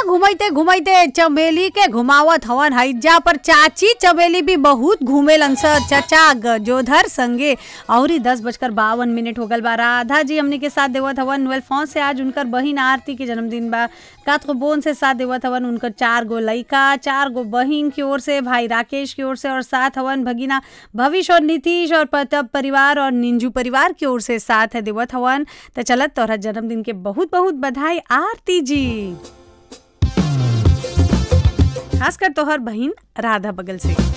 घुमैते घुमैते चमेली के घुमावत हवन हईजा पर चाची चमेली भी बहुत घूमेलन स चचा गजोधर संगे और दस बजकर बावन मिनट हो गल बा राधा जी हमने के साथ देवत हवन वेलफॉन से आज उनकर बहिन आरती के जन्मदिन बा कात को बोन से साथ देवत हवन उनकर चार गो लइका चार गो बहिन की ओर से भाई राकेश की ओर से और साथ हवन भगिना भविष्य और नीतीश और प्रताप परिवार और निंजू परिवार की ओर से साथ है देवत हवन तो चलत तोहरा जन्मदिन के बहुत बहुत बधाई आरती जी खासकर तोहर बहिन राधा बगल से